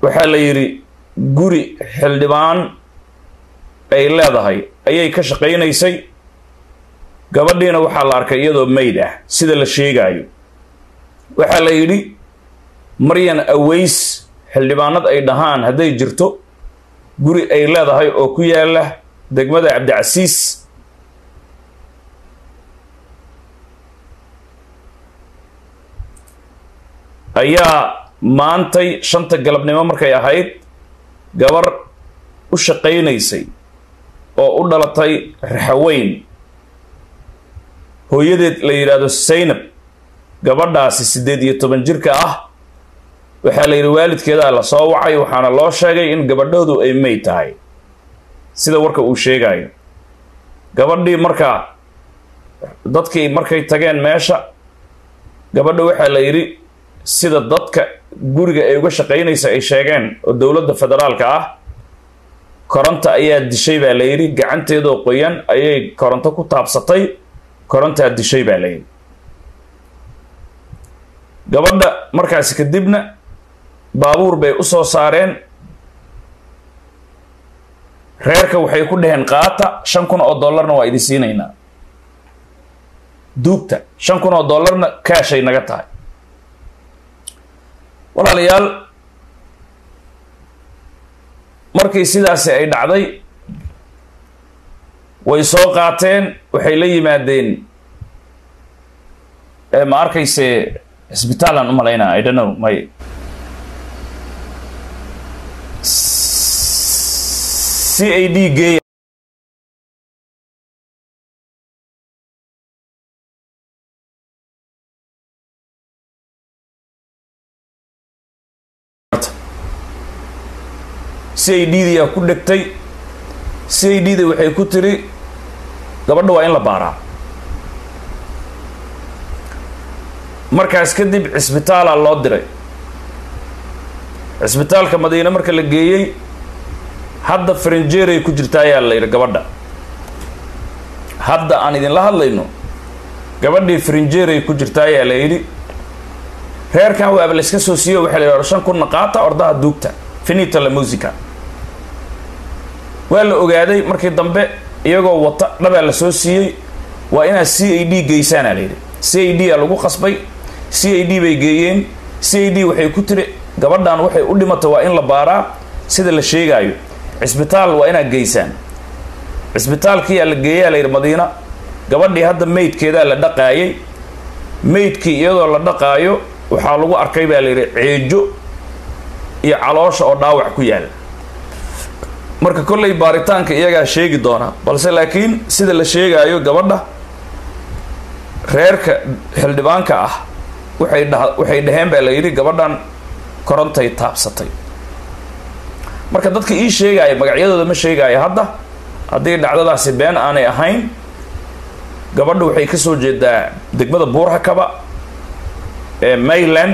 waxaa la yidhi guri xildhibaan ay leedahay ayay ka shaqaynaysay gabadhiina waxaa la arkay iyadoo mayd ah sida la sheegaayo waxaa la yidhi maryan aways xildhibaanad ay dhahaan hadday jirto guri ay leedahay oo ku yaala degmada cabdicasiis ayaa maantay shanta galabnimo markay ahayd gabar u shaqaynaysay oo u dhalatay raxaweyn hooyadeed la yidhaahdo saynab gabadhaasi siddeed iyo toban jirka ah waxaa la yidhi waalidkeedaa la soo wacay waxaana loo sheegay in gabadhoodu ay meyd tahay sida warka uu sheegayo gabadhii markaa dadkii markay tageen meesha gabadha waxaa la yidhi sida dadka guriga ay uga shaqaynaysa ay sheegeen oo dowladda federaalka ah koronto ayaa dishay baa la yidhi gacanteedoo qoyan ayay koronto ku taabsatay korontaa dishay baa la yidhi gabadha markaasi kadibna baabuur bay u soo saareen reerka waxay ku dhaheen qaata shan kun oo dollarna waa idin siinaynaa duugta shan kun oo dollarna kaashay naga tahay walaalayaal markii sidaasi ay dhacday way soo qaateen waxay la yimaadeen ma arkayse cisbitaalaan u malaynaa i don't know may c a d geeya c a d diyaa ku dhegtay c a d da waxay ku tiri gabadha waa in la baaraa markaas kadib cisbitaalaa loo diray cisbitaalka madiine marka la geeyey hadda farinjeeray ku jirta ayaa la yidhi gabadha hadda aan idinla hadlayno gabadhii farinjeeray ku jirta ayaa la yidhi reerkan waaba la iska soo siiyo waxaa la yidhi shan kunna qaata ordaha duugta finita la musica waa la ogaaday markii dambe iyagoo wata dhabaa la soo siiyey waa inaad c a d geysaana la yidhi c a d a lagu qasbay c a d bay geeyeen c a d waxay ku tiri gabadhan waxay u dhimata waa in la baaraa sida la sheegaayo cisbitaal waa inaad geysaan cisbitaalkiyaa la geeyaa la yidhi madiina gabadhii hadda maydkeedaa la dhaqaayay maydkii iyadoo la dhaqaayo waxaa lagu arkay baa la yidhi ceejo iyo caloosha oo dhaawac ku yaala marka kollay baaritaanka iyagaa sheegi doonaa balse laakiin sida la sheegaayo gabadha reerka xildhibaanka ah waxay dha waxay dhaheen baa la yidhi gabadhan korontay taabsatay marka dadka ii sheegaya magacyadooda ma sheegaayo hadda haddii dhacdadaasi been aanay ahayn gabadha waxay ka soo jeedaa degmada buurhakaba ee mayland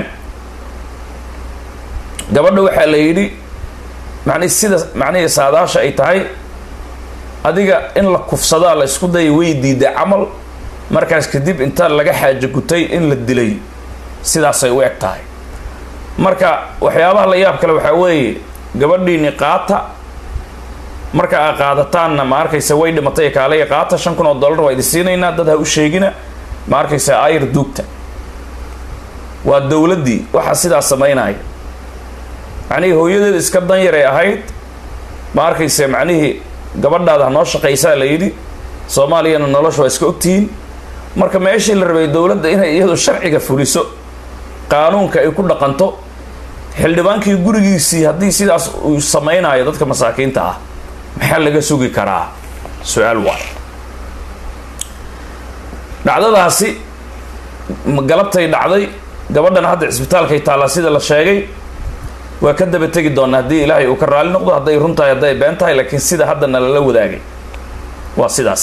gabadha waxaa la yidhi macnihi sida macnihii saadaasha ay tahay adiga in la kufsadaa la isku daya way diiday camal markaas kadib inta laga xaajo gutay in la dilay sidaasay u eg tahay marka waxyaabaha la yaab kale waxaa weeye gabadhiini qaata marka aa qaadataanna ma arkaysa way dhimatay kaalaya qaata shan kun oo dollar waa idin siinaynaa dad ha u sheegina ma arkaysa ayr duugta waa dowladdii waxaa sidaas samaynaya macnihii hooyadeeda iska danyaray ahayd ma arkayse macnihii gabadhaada ha noo shaqaysaa la yidhi soomaaliyana nolosha waa iska ogtihiin marka meeshii la rabay dowladda inay iyadu sharciga fuliso qaanuunka ay ku dhaqanto xildhibaankii gurigiisii haddii sidaas uu samaynayo dadka masaakiinta ah maxaa laga sugi karaa su-aal waay dhacdadaasi galabtay dhacday gabadhana hadda cisbitaalkay taallaa sida la sheegay waa ka daba tegi doonaa haddii ilaahay uu ka raali noqdo hadday run tahay hadday been tahay laakiin sida haddana lala wadaagay waa sidaas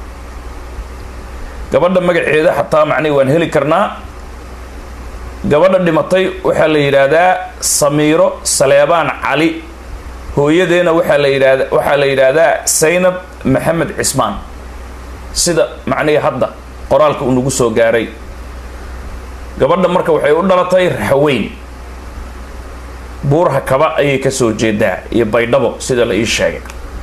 gabadha magaceeda xataa macnihi waan heli karnaa gabadha dhimatay waxaa la yidhaahdaa samiiro saleebaan cali hooyadeena waxaa la yidhahda waxaa la yidhaahdaa saynab maxamed cismaan sida macnihii hadda qoraalka uu nagu soo gaaray gabadha marka waxay u dhalatay raxaweyn buurha kaba ayay kasoo jeedaa iyo baydhabo sida la ii sheegay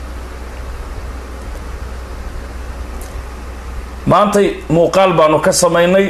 maantay muuqaal baanu ka samaynay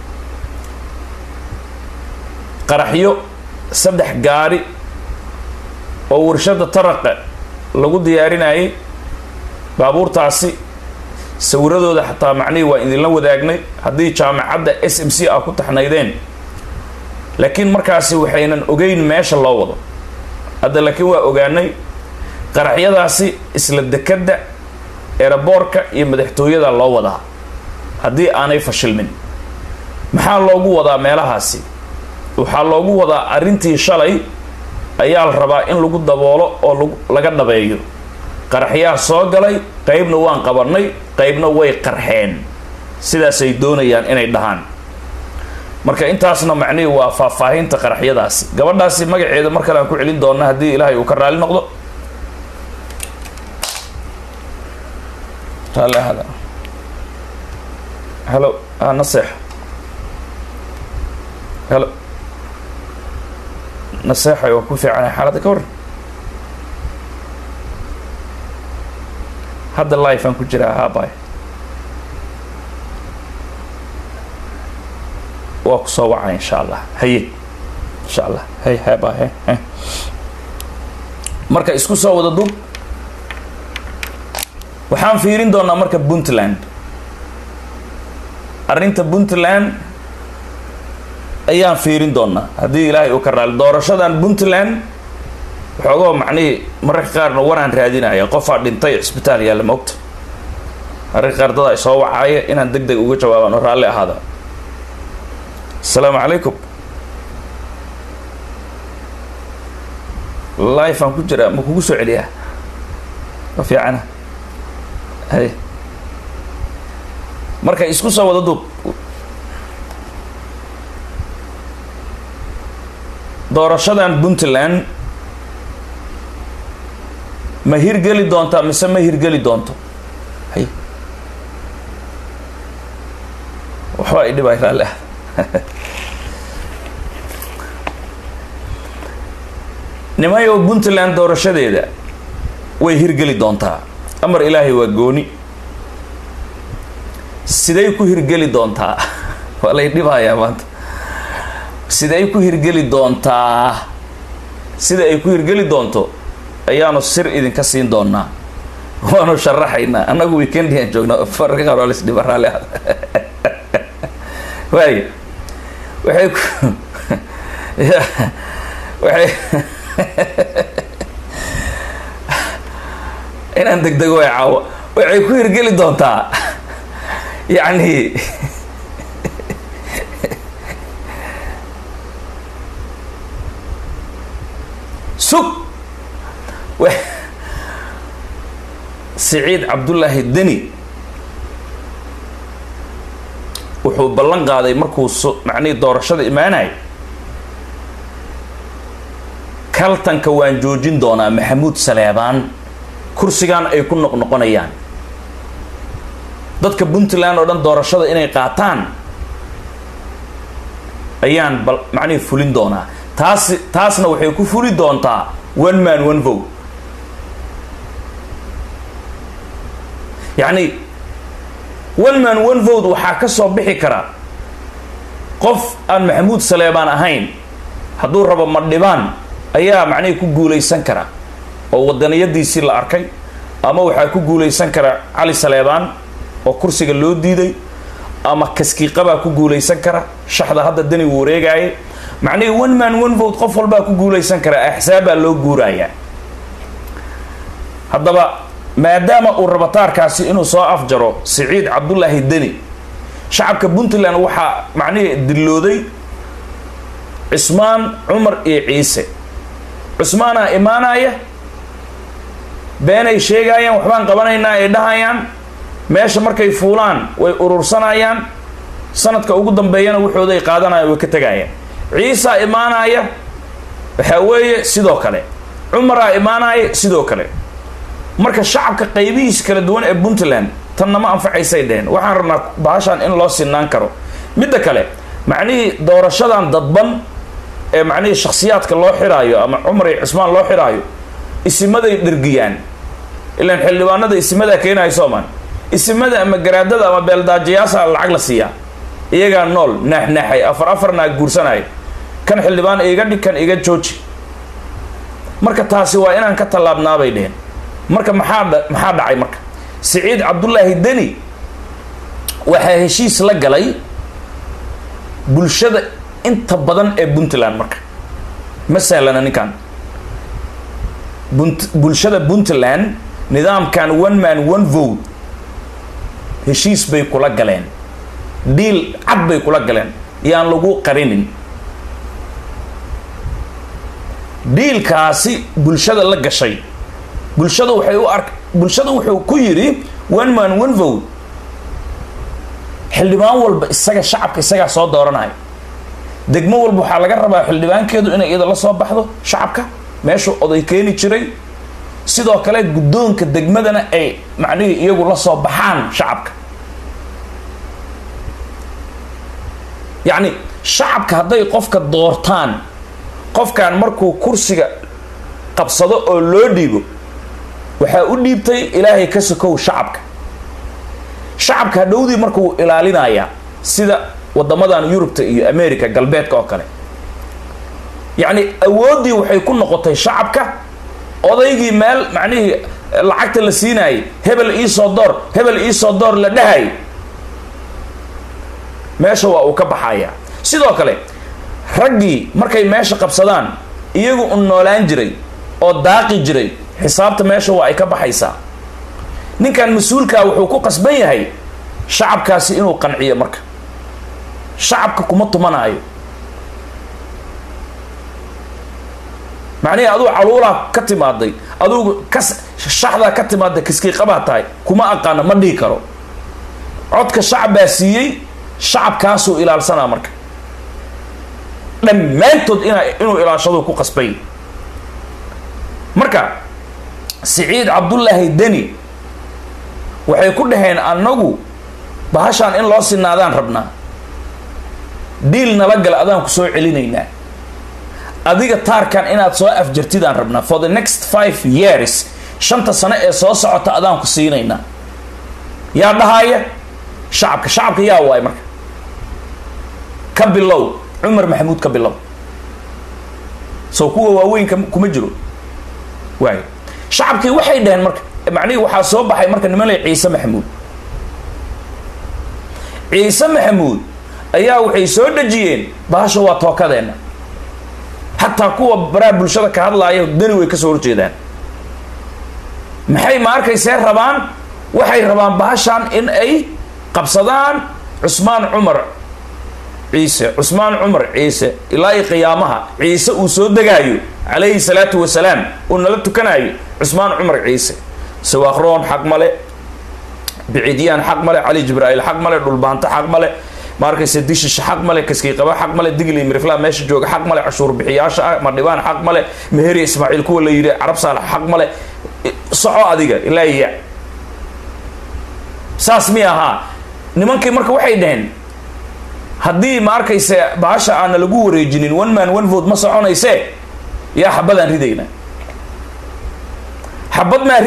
qaraxyo saddex gaari oo warshada taraqa lagu diyaarinayay baabuurtaasi sawiradooda xataa macnihii waa idinla wadaagnay haddii jaamacadda s m c a ku taxnaydeen laakiin markaasi waxaynan ogeyn meesha loo wado hadda laakiin waa ogaanay qaraxyadaasi isla dekadda eraboorka iyo madaxtooyada loo wadaa haddii aanay fashilmin maxaa loogu wadaa meelahaasi waxaa loogu wadaa arrintii shalay ayaa la rabaa in lagu daboolo oo laga dhabeeyo qaraxyaa soo galay qeybna waan qabanay qeybna way qarxeen sidaasay doonayaan inay dhahaan marka intaasna macnihii waa faahfaahinta qaraxyadaasi gabadhaasi magaceeda mar kale aan ku celin doona haddii ilaahay uu ka raali noqdo raalli ahada helo a naseex helo naseexay waa ku fiicanay xaaladda ka warran hadda life aan ku jiraa haabay waa ku soo wacay insha allah haye insha allah hay haaba he he marka isku soo wada dub waxaan fiirin doonaa marka puntland arrinta puntland ayaan fiirin doonaa haddii ilaahay uu ka raali doorashadan puntland waxoogoo macnihii mararka qaarna waraan raadinaya qofaa dhintay cisbitaal yaalla maogta mararka qaar dad ay soo wacaaya inaan deg deg uga jawaabaan oo raalli ahaada asalaamu calaykum life aan ku jiraa ma kugu soo celiyaa ma fiicana hay marka isku soo wada duub doorashadan puntland ma hirgeli doontaa mise ma hirgeli doonto hay waxba i dhibay raalli ah nimayow puntland doorashadeeda way hirgeli doontaa amar ilaahay waa gooni siday ku hirgeli doontaa waa lay dhibayaa maanta siday ku hirgeli doontaa sida ay ku hirgeli doonto ayaanu sir idinka siin doonaa waanu sharaxaynaa annagu weekendiaan joognaa fararka qaar waa lasdhiba raalli ah waayo waxay ku waxay inaan degdego way caawo waxay ku hirgeli doontaa yacni sug siciid cabdullaahi deni wuxuu ballan qaaday markuu s macnihii doorashada imaanay kaltanka waan joojin doonaa maxamuud saleebaan kursigan ay ku noqnoqonayaan dadka puntland oo dhan doorashada inay qaataan ayaan bal macnihii fulin doonaa taasi taasna waxay ku fuli doontaa one man one vote yacni one man one vote waxaa ka soo bixi kara qof aan maxamuud saleebaan ahayn hadduu rabo madhibaan ayaa macnihii ku guulaysan kara oo wadaniyadiisii la arkay ama waxaa ku guulaysan kara cali saleebaan oo kursiga loo diiday ama kaskiiqabaa ku guulaysan kara shaxda hadda dani uu wareegaaye macnihii one man one vote qof walbaa ku guulaysan kara axsaabbaa loo guurayaa haddaba maadaama uu rabataarkaasi inuu soo afjaro siciid cabdullaahi deni shacabka puntland waxaa macnihii dillooday cismaan cumar iyo ciise cusmaanaa imaanaya beenay sheegaayaan waxbaan qabanaynaa ay dhahayaan meesha markay fuulaan way urursanayaan sanadka ugu dambeeyana waxooday qaadanayaan way ka tegayaan ciisaa imaanaya waxaa weeye sidoo kale cumaraa imaanaya sidoo kale marka shacabka qaybihiis kala duwan ee puntland tanna ma anfacaysay dheheen waxaan rabnaa bahashan in loo sinaan karo midda kale macnihii doorashadan dadban ee macnihii shakhsiyaadka loo xiraayo ama cumar iyo cusmaan loo xiraayo isimaday dhergiyaan ilaan xildhibaanada isimadaa keenayo soomaan isimada ama garaadada ama beeldaajayaasa lacag la siiyaa iyagaa nool naaxnaaxay afar afar naag guursanaya kan xildhibaan iga dhig kan iga jooji marka taasi waa inaan ka tallaabnaabay dheheen marka maxaa maxaa dhacay marka siciid cabdullaahi deni waxaa heshiis la galay bulshada inta badan ee puntland marka ma sahlana ninkan bunt bulshada puntland nidaamkan one man one vote heshiis bay kula galeen dhiil cad bay kula galeen yaan lagu qarinin dhiilkaasi bulshada la gashay bulshada waxay u ark bulshada wuxuu ku yidhi one man one vote xildhibaan walba isaga shacabka isagaa soo dooranaya degmo walba waxaa laga rabaa xildhibaankeedu inay iyada la soo baxdo shacabka meeshuu oday keeni jiray sidoo kale guddoonka degmadana ay macnihii iyagu la soo baxaan shacabka yacni shacabka hadday qofka doortaan qofkan markuu kursiga qabsado oo loo dhiibo waxaa u dhiibtay ilaahay ka sokow shacabka shacabka hadhowdii markuu ilaalinayaa sida wadamadan yurubta iyo america galbeedka oo kale yacni awooddii waxay ku noqotay shacabka odaygii meel macnihii lacagta la siinaayay hebel iisoo door hebel iisoo door la dhahay meesha waa uu ka baxaya sidoo kale raggii markay meesha qabsadaan iyagu u noolaan jiray oo daaqi jiray xisaabta meesha waa ay ka baxaysaa ninkan mas-uulkaa wuxuu ku qasban yahay shacabkaasi inuu qanciyo marka shacabka kuma tumanaayo macnihii aduu caluulaa ka timaaday adugu kas shaxdaa ka timaaday kiskiiqabaa tahay kuma aqaano ma dhihi karo codka shacab baa siiyey shacabkaasuu ilaalsanaa marka dhammaantood ina inuu ilaashaduu ku qasbay marka siciid cabdullaahi deni waxay ku dhaheen annagu bahashaan in loo sinaadaan rabnaa dhiil nala gala adaan ku soo celinaynaa adiga taarkan inaad soo afjartidaan rabnaa for the next five years shanta sano ee soo socota adaan ku siinaynaa yaa dhahaaya shacabka shacabka yaa waay marka ka bilow cumar maxamuud ka bilow soo kuwa waaweynka kuma jiro waay shacabkii waxay dhaheen marka macnihii waxaa soo baxay marka niman lay ciise maxamuud ciise maxamuud ayaa waxay soo dhejiyeen bahasha waa tookadeenna xataa kuwa baraha bulshada ka hadlaaya dani way kasoo horjeedaan maxay ma arkaysee rabaan waxay rabaan bahashan in ay qabsadaan cusmaan cumar ciise cusmaan cumar ciise ilaa iyo qiyaamaha ciise uu soo degaayo calayhi salaatu wasalaam uu nala tukanayo cusmaan cumar ciise sawaaqroon xaq male biciidyaan xaq male cali jibraa'iil xaq male dhulbaanto xaq male ma arkayse dishish xaq male kaskiiqaba xaq male digli mirifla meesha jooga xaq male cashuur bixiyaasha ah madhibaan xaq male meheri ismaaciil kuwa la yidhi carab saalax xaq male soco adiga ilaa iya saas mi ahaa nimankii marka waxay dhaheen haddii ma arkayse bahasha aana lagu wareejinin one man one vote ma soconayse yaa xabadaan ridayna xabad maa